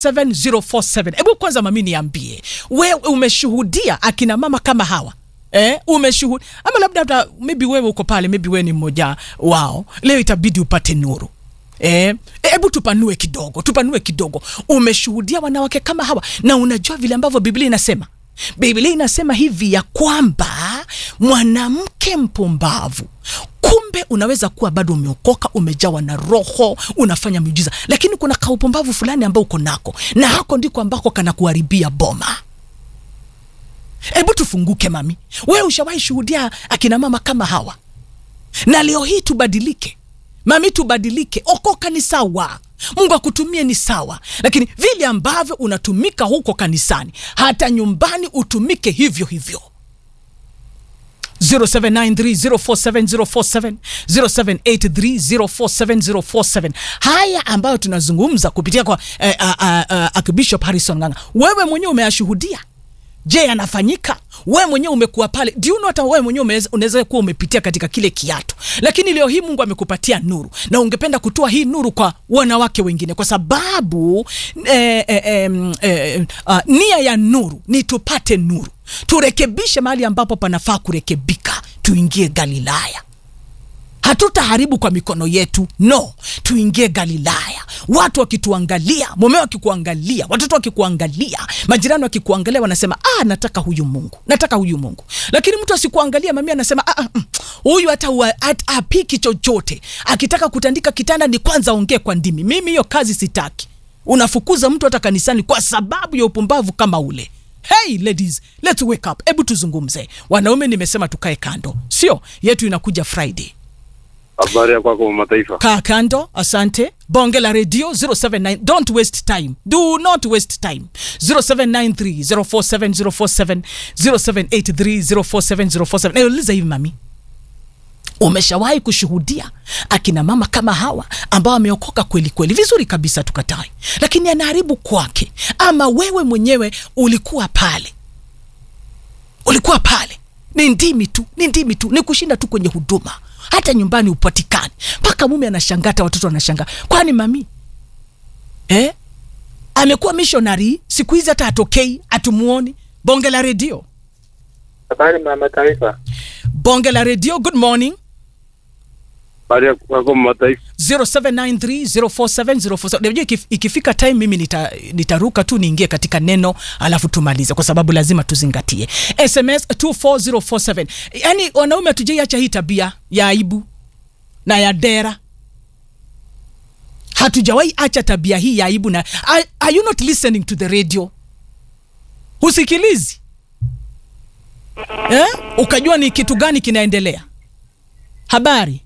7047 hebu kwanza mami niambie wewe umeshuhudia akina mama kama hawa Eh, umeshuhudia ama labda hata maybe wewe uko pale maybe wewe ni mmoja wao leo itabidi upate nuru Eh, hebu tupanue kidogo tupanue kidogo umeshuhudia wanawake kama hawa na unajua vile ambavyo biblia inasema biblia inasema hivi ya kwamba mwanamke mpumbavu kumbe unaweza kuwa bado umeokoka umejawa na roho unafanya miujiza lakini kuna kaupumbavu fulani ambao uko nako na hako ndiko ambako kanakuharibia boma hebu tufunguke mami wewe ushawahi shuhudia akina mama kama hawa na leo hii tubadilike mami tubadilike okoka ni sawa mungu akutumie ni sawa lakini vile ambavyo unatumika huko kanisani hata nyumbani utumike hivyo hivyo 0793047047 0783047047 haya ambayo tunazungumza kupitia kwa eh, uh, uh, uh, Archbishop Harrison Ng'ang'a wewe mwenyewe umeyashuhudia je yanafanyika wewe mwenyewe umekuwa pale do you know hata wewe mwenyewe umeweza- unaweza kuwa umepitia katika kile kiatu lakini leo hii mungu amekupatia nuru na ungependa kutoa hii nuru kwa wanawake wengine kwa sababu eh, eh, eh, eh, uh, nia ya nuru ni tupate nuru turekebishe mahali ambapo panafaa kurekebika tuingie galilaya hatutaharibu kwa mikono yetu no tuingie galilaya watu wakituangalia mume wakikuangalia watoto wakikuangalia majirani wakikuangalia wanasema ah, nataka huyu mungu nataka huyu mungu lakini mtu asikuangalia mamia anasema "Ah, ah, mm, huyu hata hua- hat- hapiki chochote akitaka kutandika kitanda ni kwanza ongee kwa ndimi mimi hiyo kazi sitaki unafukuza mtu hata kanisani kwa sababu ya upumbavu kama ule hey ladies let's wake up hebu tuzungumze wanaume nimesema tukae kando sio yetu inakuja friday Habari ya kwako mataifa. kaa kando asante bonge la redio 079 don't waste time do not waste time 0793047047 0783047047 nauliza hivi mami umeshawahi kushuhudia akina mama kama hawa ambao wameokoka kweli kweli vizuri kabisa tukatai lakini anaharibu kwake ama wewe mwenyewe ulikuwa pale ulikuwa pale ni ndimi tu ni ndimi tu ni kushinda tu kwenye huduma hata nyumbani upatikani mpaka mume anashangaa hata watoto wanashangaa kwani mami eh? amekuwa missionary siku hizi hata atokei atumuoni bonge la redio Habari mama taifa. bonge la redio good morning Habari ya kwako mataifa. 0793047047 unajua ikif, ikifika time mimi nita, nitaruka tu niingie katika neno alafu tumalize kwa sababu lazima tuzingatie sms 24047 yaani wanaume hatujaiacha hii tabia ya aibu na ya dera hatujawahi acha tabia hii ya aibu na are, are you not listening to the radio husikilizi eh? ukajua ni kitu gani kinaendelea habari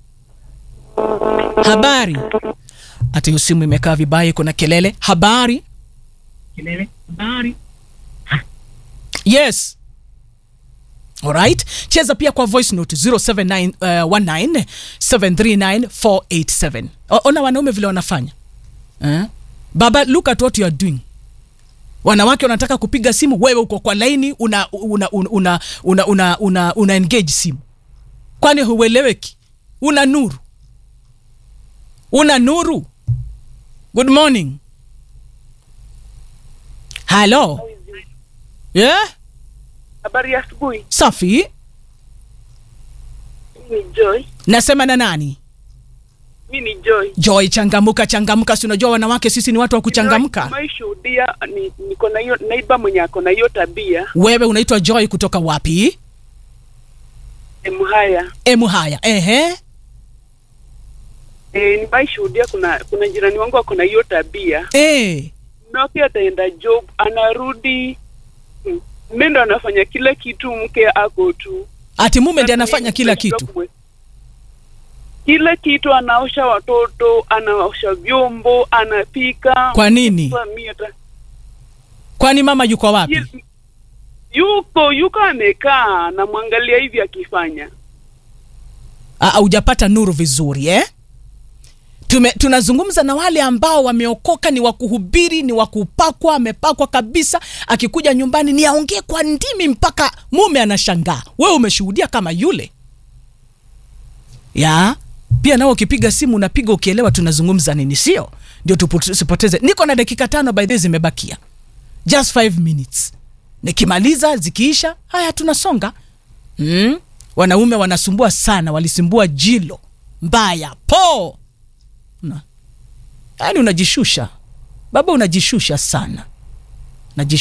habari hata hiyo simu imekaa vibaya iko na kelele habari kelele habari yes alright cheza pia kwa voice note 0719 ona wanaume vile wanafanya eh? baba look at what you are doing wanawake wanataka kupiga simu wewe uko kwa laini una una una una, una, una, una, una engage simu kwani hueleweki una nuru una nuru good morning halo yeah? Habari ya asubuhi. safi Mi ni Joy. nasema na nani Mi ni Joy. joy changamuka changamuka si unajua wanawake sisi ni watu wa kuchangamka Maishuhudia ni niko na hiyo naiba mwenye ako na hiyo tabia wewe unaitwa joy kutoka wapi mhaya. emu haya ehe E, nimaishuhudia kuna kuna jirani wangu ako na hiyo tabia. e. Mke ataenda job, anarudi mm, mme ndo anafanya kila kitu, mke ako tu. ati mume ndi Sasa anafanya mimi kila nimeshindwa kitu kumwe- kila kitu, anaosha watoto, anaosha vyombo, anapika. kwa nini Sasa mi hata- kwani mama yuko wapi Ye- yuko yuko amekaa namwangalia hivi akifanya Ah, hujapata nuru vizuri eh? Tume, tunazungumza na wale ambao wameokoka ni wakuhubiri ni wakupakwa amepakwa kabisa akikuja nyumbani ni aongee kwa ndimi mpaka mume anashangaa wewe umeshuhudia kama yule ya pia nao ukipiga simu unapiga ukielewa tunazungumza nini sio ndio tusipoteze niko na dakika tano by the way zimebakia just five minutes nikimaliza zikiisha haya tunasonga mm? wanaume wanasumbua sana walisumbua jilo mbaya po na yaani unajishusha baba unajishusha sana Najishusha